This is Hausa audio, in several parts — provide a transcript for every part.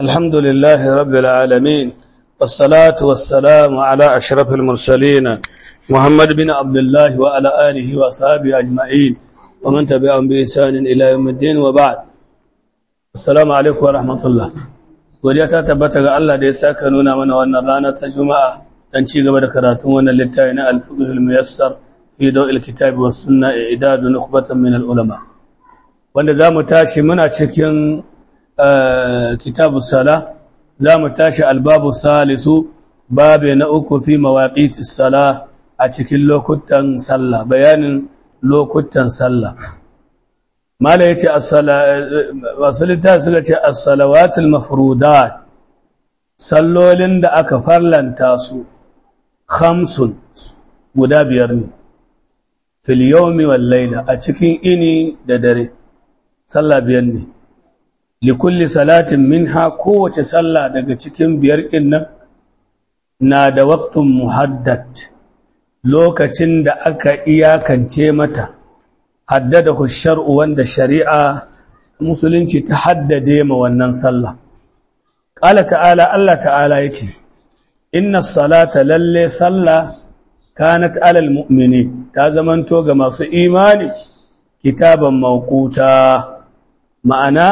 الحمد لله رب العالمين والصلاة والسلام على أشرف المرسلين محمد بن عبد الله وعلى آله وأصحابه أجمعين ومن تبعهم بإحسان إلى يوم الدين وبعد السلام عليكم ورحمة الله godiya ta tabbata ga Allah da ya saka nuna mana wannan rana ta Juma'a dan ci gaba da karatun wannan littafi na Al-Fiqh al-Muyassar fi Daw'il Kitab was Sunnah i'dadu nukhbatan min al-ulama wanda zamu tashi muna cikin kitabu sala zamu tashi al-babu salisu babu na uku fi mawaqitis sala a cikin lokutan sallah bayanin lokutan sallah mala ya ce wasulita suka ce assalawatul mafrudat sallolin da aka farlanta su khamsun guda biyar ne fil yawmi wal layla a cikin ini da dare sallah biyar ne likulli salatin minha kowace sallah daga cikin biyar din nan na da waqtun muhaddad lokacin da aka iyakance mata haddada shar'u wanda shari'a musulunci ta haddade ma wannan sallah qala ta'ala Allah ta'ala yace inna salata lalle sallah kanat alal mu'mini ta zamanto ga masu imani kitaban mawquta ma'ana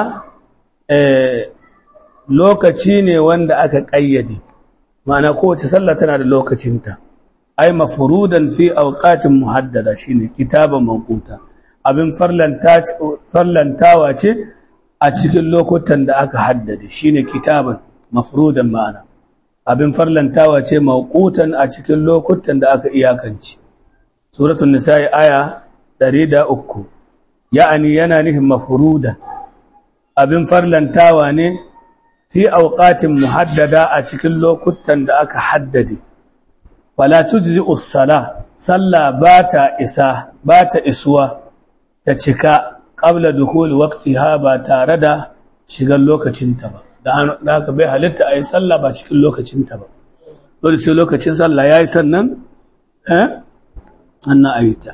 eh lokaci ne wanda aka kayyade ma'ana kowace sallah tana da lokacinta ai mafrudan fi awqatin muhaddada shine kitaban mawquta abin farlantawa ce a cikin lokutan da aka haddade shine kitaban mafrudan ma'ana abin farlantawa ce mawqutan a cikin lokutan da aka iyakance suratul nisa'i aya 103 ya'ani yana nufin mafrudan abin farlantawa ne fi awqatin muhaddada a cikin lokutan da aka haddade fala tujzi'us sala salla bata isa bata isuwa ta cika ƙabla dukul waqtiha ba tare da shigar lokacinta ba da haka bai halitta a yi sallah ba cikin lokacinta ba dole sai lokacin sallah ya yi sannan eh annan a yi ta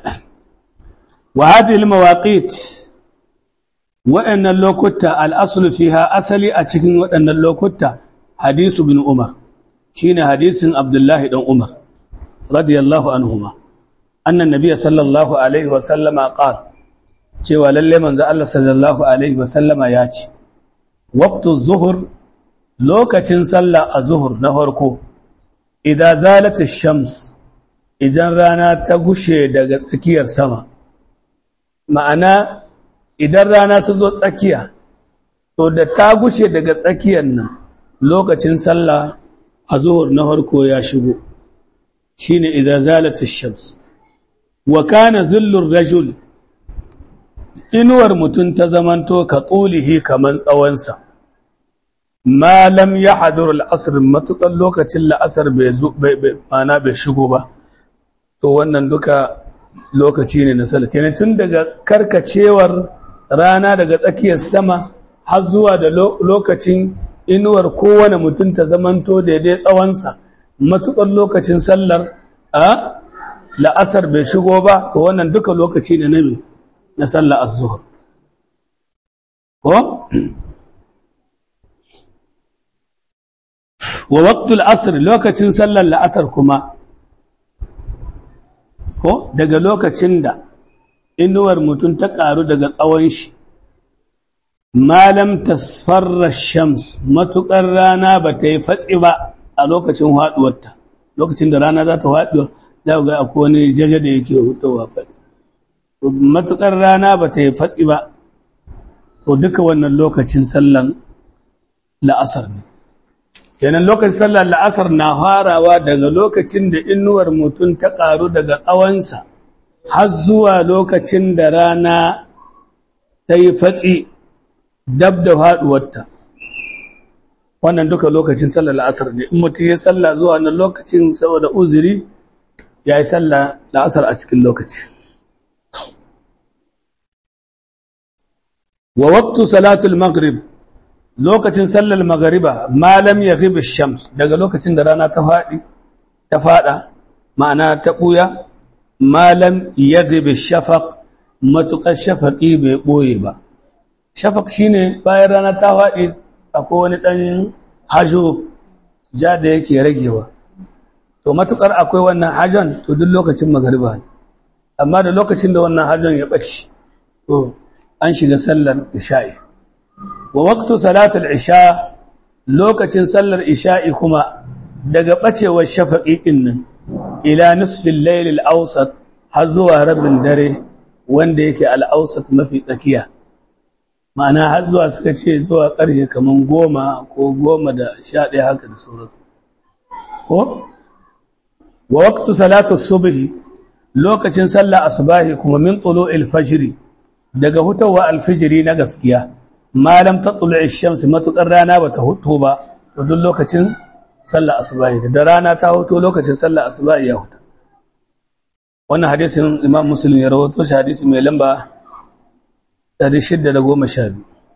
wa hadhihi almawaqit wa'annan lokuta al'aslu fiha asali a cikin waɗannan lokuta hadisu bin umar shine hadisin abdullahi dan umar radiyallahu anhuma annan nabiyyi sallallahu alaihi wa sallama qala cewa lalle manzo Allah sallallahu alaihi wasallama ya ce waqtu zuhur lokacin sallah a zuhur na farko idan zalata shams idan rana ta gushe daga tsakiyar sama ma'ana idan rana ta zo tsakiya to da ta gushe daga tsakiyar nan lokacin sallah a zuhur na farko ya shigo shine idan zalata shams wa kana zillur rajul inuwar mutum ta zamanto ka tsulihi kaman tsawonsa malam ya hadur al'asar matuƙar lokacin la'asar mana bai shigo ba to wannan duka lokaci ne na salata ne tun daga karkacewar rana daga tsakiyar sama har zuwa da lokacin inuwar kowane mutum ta zamanto daidai tsawonsa matuƙar lokacin sallar a la'asar bai shigo ba to wannan duka lokaci ne na mai na sallar az-zuhr ko wa waqtul asr lokacin sallar la'asar kuma ko daga lokacin da inuwar mutum ta karu daga tsawon shi malam tasfarra shams matukar rana ba ta yi fatsi ba a lokacin haduwarta lokacin da rana za ta haduwa za ga akwai wani jaje da yake hutowa fatsi matuƙar rana ba ta yi fatsi ba to duka wannan lokacin sallan la'asar ne yanan lokacin sallan la'asar na farawa daga lokacin da inuwar mutum ta ƙaru daga tsawonsa har zuwa lokacin da rana ta yi fatsi dab da faɗuwarta wannan duka lokacin sallan la'asar ne in mutum ya salla zuwa wannan lokacin saboda uzuri ya yi sallah la'asar a cikin lokaci wa waqtu salatul maghrib lokacin sallar maghriba ma lam yaghib ash-shams daga lokacin da rana ta fadi ta fada ma'ana ta buya ma lam yaghib ash-shafaq matuqar shafaqi bai boye ba shafaq shine bayan rana ta fadi akwai wani ɗan hajo ja da yake ragewa to matukar akwai wannan hajon to duk lokacin magariba ne amma da lokacin da wannan hajon ya ɓace to an shiga sallar isha'i wa waqtu salatul isha lokacin sallar isha'i kuma daga ɓacewar shafaƙi ɗin nan ila nisfin lailil awsat har zuwa rabin dare wanda yake al'ausat mafi tsakiya ma'ana har zuwa suka ce zuwa ƙarshe kamar goma ko goma da sha ɗaya haka da sauransu ko wa waqtu salatu subhi lokacin sallah asubahi kuma min tulu'il fajri daga hutawa alfijiri na gaskiya malam ta tulu'i shamsi matukar rana bata hutu ba to duk lokacin sallah asubahi da rana ta huto lokacin sallah asubahi ya huta wannan hadisin imam muslim ya rawato shi hadisi mai lamba 612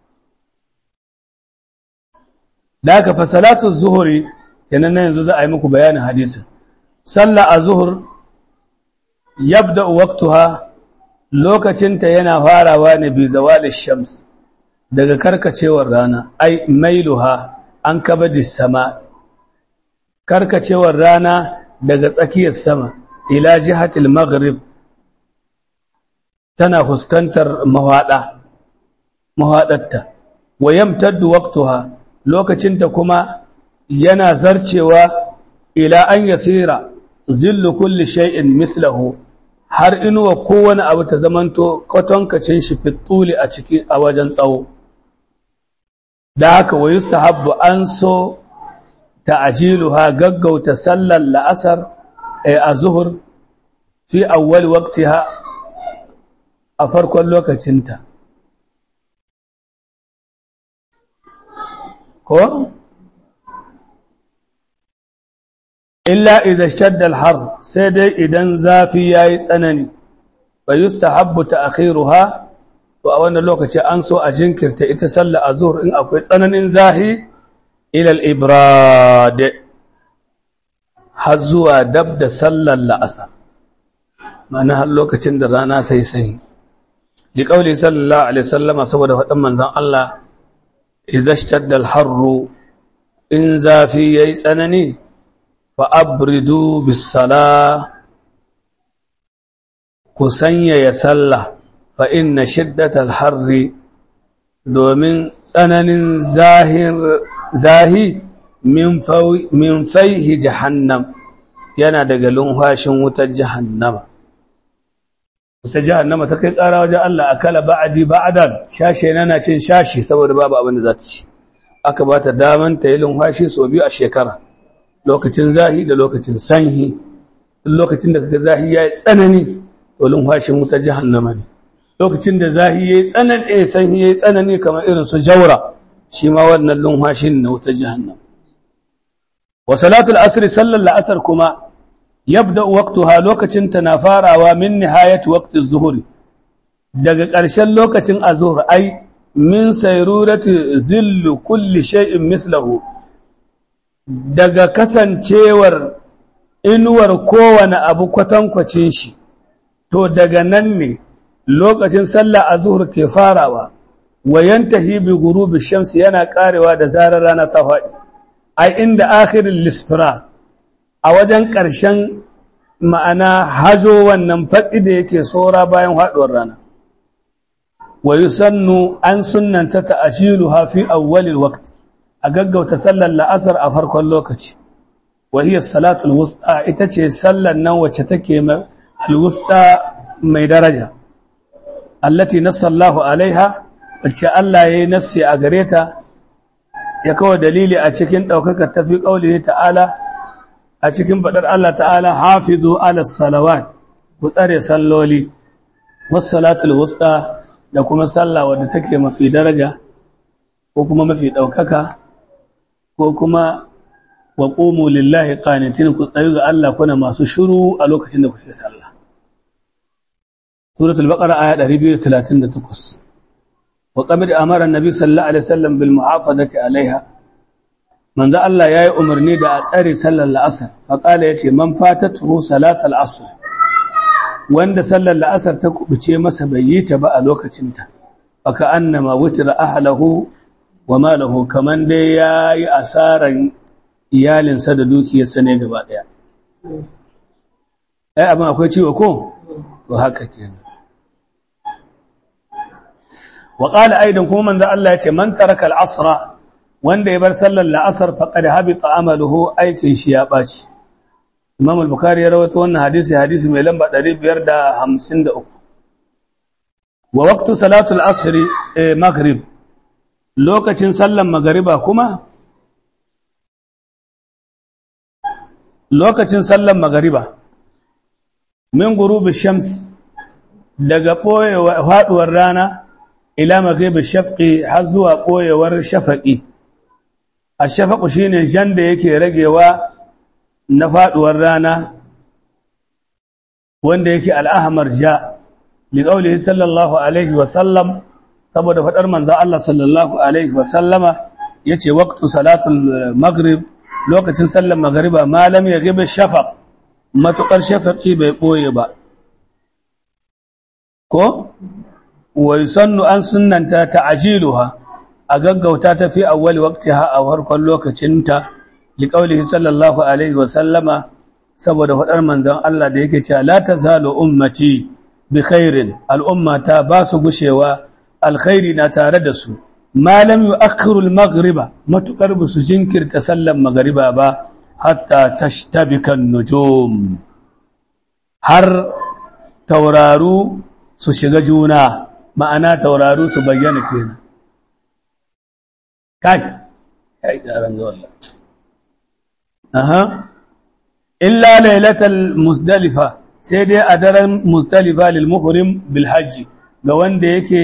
da haka fa salatu zuhuri kenan nan yanzu za a yi muku bayanin hadisin sallah a zuhur yabda waqtuha lokacinta yana farawa ne bi zawali shams daga karkacewar rana ai mailuha an kabadi sama karkacewar rana daga tsakiyar sama ila jihatil maghrib tana fuskantar mahada mahadarta wa yamtaddu waqtuha lokacinta kuma yana zarcewa ila an yasira zillu kulli shay'in mithlahu har inuwa kowane abu ta zamanto kwatankacin shi fituli a ciki a wajen tsawo da haka wa yustahabbu an so ta'jiluha gaggauta sallar la'asar a zuhur fi awwal waqtiha a farkon lokacinta ko illa idan shadda har sai dai idan zafi yayi tsanani fa yustahabbu ta'khiruha to a wannan lokaci an so a jinkirta ita sallar azhur in akwai tsananin zahi ila al-ibrad har zuwa dab da sallar la'asar ma'ana har lokacin da rana sai sai li qauli sallallahu alaihi wasallama saboda faɗin manzon Allah idza ishtadda al-harru in zafi yayi tsanani fa abridu bis salah ku sanyaya sallah fa inna shiddatal harri domin tsananin zahir zahi min faihi jahannam yana daga lunhashin wutar jahannama wutar jahannama ta kai ƙara wajen Allah akala ba'adi ba'adan shashe nana cin shashi saboda babu abin da za ta ci aka ba ta daman ta yi lunhashi sau biyu a shekara lokacin zahi da lokacin sanyi lokacin da kaga zahi ya yi tsanani to lunhashin wutar jahannama ne lokacin da zahi ya yi tsanani sanyi ya yi tsanani kamar irin su jaura shi ma wannan lunhashin na wutar jahannama wa salatul asri sallar la'asar kuma yabda waqtuha lokacin ta na farawa min nihayati waqti zuhuri daga ƙarshen lokacin azhur ai min sayrurati zillu kulli shay'in mislahu daga kasancewar inuwar kowane abu kwatankwacin shi to daga nan ne lokacin sallar azhur ke farawa wa yantahi bi ghurubi shamsi yana karewa da zarar rana ta faɗi ai inda akhirin lisfira a wajen ƙarshen ma'ana hazo wannan fatsi da yake tsora bayan haɗuwar rana wa yusannu an sunnanta ta'ashiluha fi awwalil waqt a gaggauta sallar la'asar a farkon lokaci wa hiya salatul wusta ita ce sallar nan wacce take al-wusta mai daraja allati nassallahu alaiha wacce Allah yayi nassi a gare ta ya kawo dalili a cikin ɗaukaka tafi ƙauli ta'ala a cikin faɗar Allah ta'ala hafizu ala salawat ku tsare salloli wasu salatul wusta da kuma sallah wadda take mafi daraja ko kuma mafi ɗaukaka ko kuma wa ƙomu lillahi ƙanitin ku tsayu ga Allah kuna masu shuru a lokacin da kuke sallah suratul baqara aya 238 وقبل أمر النبي صلى الله عليه وسلم بالمحافظة عليها من ذا الله ياي أمرني دا أسأري صلى الأسر فقال يتي من فاتته صلاة العصر وند صلى الأسر تكبتي مسا بييت بقى لوكتنتا فكأنما وتر أهله wa malahu kaman dai yayi asaran iyalinsa da dukiyarsa ne gaba daya ai abin akwai ciwo ko to haka kenan wa qala aidan kuma manzo Allah ya ce man taraka al-asra wanda ya bar sallar la'asar faqad habita amaluhu aikin shi ya baci Imam al-Bukhari ya rawaito wannan hadisi hadisi mai lamba 553 wa waqtu salatul asr maghrib lokacin sallar magriba kuma lokacin sallar magriba min gurubi shams daga boyewa faduwar rana ila maghrib shafqi har zuwa boyewar shafaqi ash-shafaqu shine jan da yake ragewa na faduwar rana wanda yake al-ahmar ja li qawlihi sallallahu alaihi wa sallam saboda fadar manzo Allah sallallahu alaihi wa sallama yace waqtu salatul maghrib lokacin sallar maghriba ma lam yaghib shafaq matukar shafaqi bai boye ba ko wa yusannu an sunnanta ta'jiluha a gaggauta ta fi awwali waqtiha a farkon lokacinta li qawlihi sallallahu alaihi wa sallama saboda fadar manzon Allah da yake cewa la tazalu ummati bi khairin al'ummata ba su gushewa alkhairi na tare da su ma lam yu'akhiru al-maghriba matukar ba su jinkirta sallan maghriba ba hatta tashtabika an-nujum har tauraru su shiga juna ma'ana tauraru su bayyana kenan kai kai daran ga wallahi aha illa lailatal musdalifa sai dai a daren musdalifa lil muhrim bil hajji ga wanda yake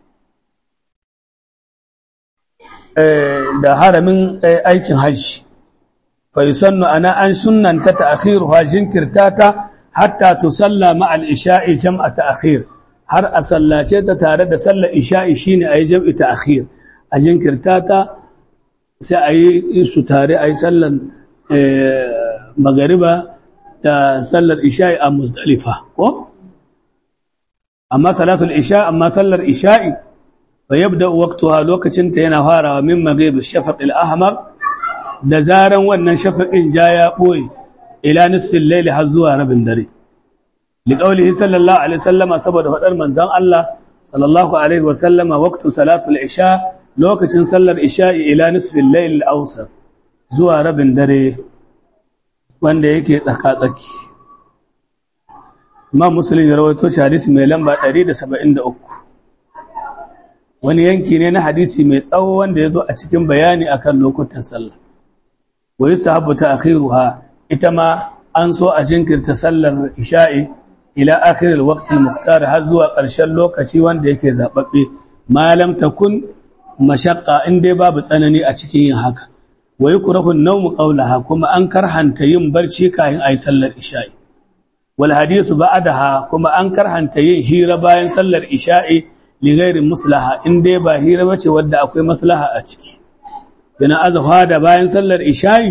da haramin aikin hajji fa yusannu ana an sunnanta ta'khiruha jinkirtata hatta tusalla ma'al isha'i jam'a ta'khir har a sallace ta tare da sallar isha'i shine ayi jam'i ta'khir a jinkirtata sai ayi su tare ayi sallar magariba da sallar isha'i a muzdalifa ko amma salatul isha amma sallar isha'i fa yabda waqtuha lokacin ta yana farawa min maghrib ash-shafaq al-ahmar da zaran wannan shafaqin ja ya boye ila nisfil layl har zuwa rabin dare li qawlihi sallallahu alaihi wasallama saboda fadar manzon Allah sallallahu alaihi wasallama waqtu salatul isha lokacin sallar isha'i ila nisfil layl al-awsat zuwa rabin dare wanda yake tsaka-tsaki Imam Muslim ya rawaito shi hadisi mai lamba 173 wani yanki ne na hadisi mai tsawo wanda ya zo a cikin bayani akan lokutan sallah wa yusahabu ta'khiruha ita ma an so a jinkirta sallar isha'i ila akhir al-waqt al-mukhtar har zuwa ƙarshen lokaci wanda yake zababbe malam takun mashaqqa in dai babu tsanani a cikin yin haka wa yukrahu an-nawm qawlaha kuma an karhanta yin barci kayan ayi sallar isha'i wal hadithu ba'daha kuma an karhanta yin hira bayan sallar isha'i li ghairi maslaha in dai ba hira bace wadda akwai maslaha a ciki yana azfa da bayan sallar isha'i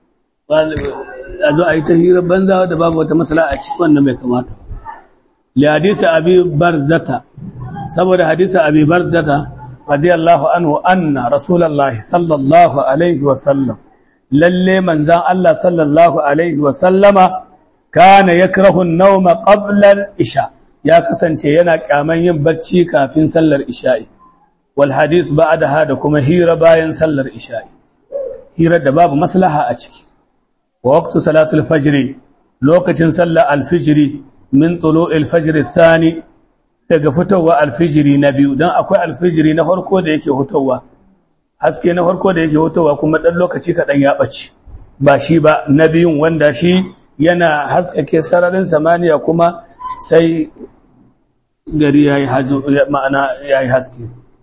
a zo ayi ta hira banza wadda babu wata maslaha a ciki wannan bai kamata li hadisi abi barzata saboda hadisi abi barzata radiyallahu anhu anna rasulullahi sallallahu alaihi wa sallam lalle manzan Allah sallallahu alaihi wa sallama kana yakrahu an-nawma qabla al-isha ya kasance yana kyaman yin bacci kafin sallar isha'i wal hadith ba'daha da kuma hira bayan sallar isha'i hira da babu maslaha a ciki wa waqtu salatul fajr lokacin sallar al-fajr min tulu'il fajr ath-thani daga fitowa alfijiri na biyu don akwai alfijiri na farko da yake hutowa haske na farko da yake hutowa kuma ɗan lokaci kaɗan ya ɓace ba shi ba na biyun wanda shi yana haskake sararin samaniya kuma sai gari ya yi ma'ana ya yi haske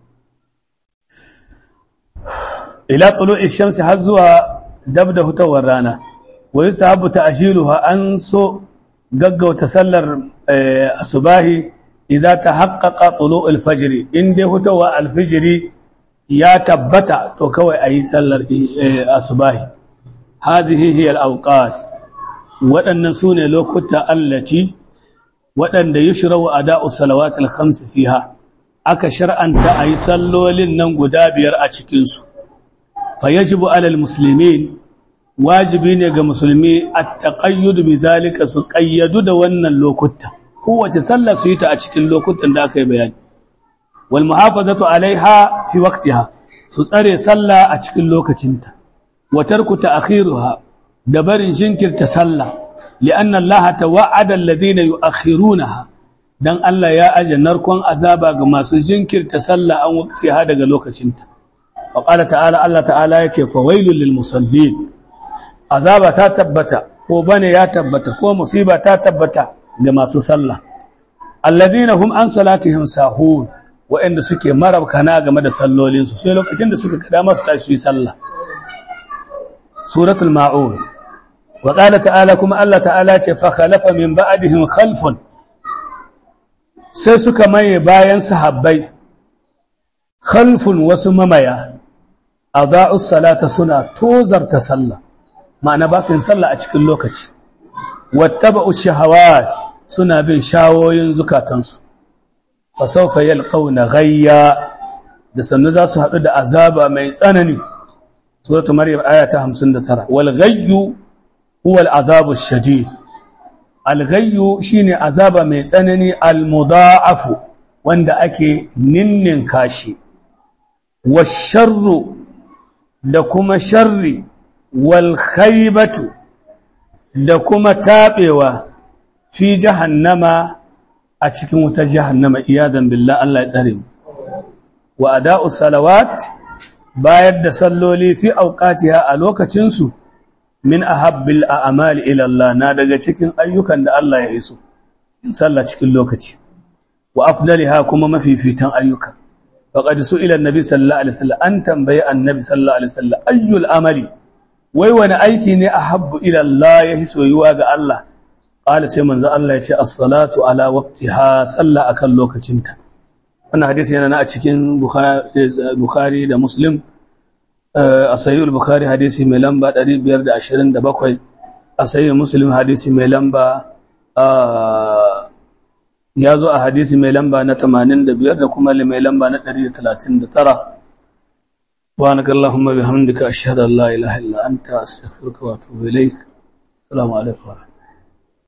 ila tulu ishamsi har zuwa dab da hutowar rana wa yi sahabu ta an so gaggauta sallar asubahi idza tahaqqaqa tulu' al-fajr in dai hutawa al-fajr ya tabbata to kawai ayi sallar asubahi hadhihi hiya al-awqat wadannan sune lokuta allati wadanda yushrau ada'u salawat al-khams fiha aka shar'anta a yi sallolin nan guda biyar a cikinsu fa yajibu alal muslimin wajibi ne ga musulmi a taƙayyudu bi zalika su ƙayyadu da wannan lokuta kowace sallah su yi ta a cikin lokutan da aka yi bayani wal muhafazatu alaiha fi waqtiha su tsare sallah a cikin lokacinta wa tarku ta'khiruha da barin jinkirta sallah li'anna Allah tawa'ada alladhina yu'akhirunaha dan Allah ya aje narkon azaba ga masu jinkirta sallah an waqtiha daga lokacinta wa qala ta'ala Allah ta'ala yace fawailul lil musallin azaba ta tabbata ko bane ya tabbata ko musiba ta tabbata ga masu sallah alladhina hum an salatihim sahun wa'anda suke marabkana game da sallolin su sai lokacin da suka kada masu tashi yi sallah suratul maun wa qala ta'ala kuma Allah ta'ala ce fa khalafa min ba'dihim khalfun sai suka maye bayan sahabbai khalfun wasu mamaya adaa'us salata suna tozarta sallah ma'ana ba su yin sallah a cikin lokaci wattaba'u shahawat suna bin shawoyin zukatansu fa sawfa yalqawna ghayya da sannu za su haɗu da azaba mai tsanani suratu maryam aya ta 59 wal ghayyu huwa al azabu shadid al ghayyu shine azaba mai tsanani al mudha'afu wanda ake ninnin kashi wash sharru da kuma sharri walkhaibatu da kuma taɓewa fi jahannama a cikin wutar jahannama iyadan billah Allah ya tsare mu wa ada'u salawat bayar da salloli fi auqatiha a lokacin su min ahabbil a'mali ila Allah na daga cikin ayyukan da Allah ya hiso sallah cikin lokaci wa afdaliha kuma mafifitan ayyuka faqad su'ila an-nabi sallallahu alaihi wasallam an tambaye annabi sallallahu alaihi wasallam ayyul amali wai wani aiki ne a habbu ilallah ya hi soyuwa ga Allah ƙala sai manzo Allah ya ce as-salatu ala waqtiha salla akan lokacinta wannan hadisi yana na a cikin Bukhari da Muslim a sahih al-Bukhari hadisi mai lamba 527 a sahih Muslim hadisi mai lamba ya zo a hadisi mai lamba na 85 da kuma mai lamba na 139 سبحانك اللهم بحمدك أشهد أن لا إله إلا أنت أستغفرك وأتوب إليك السلام عليكم ورحمة الله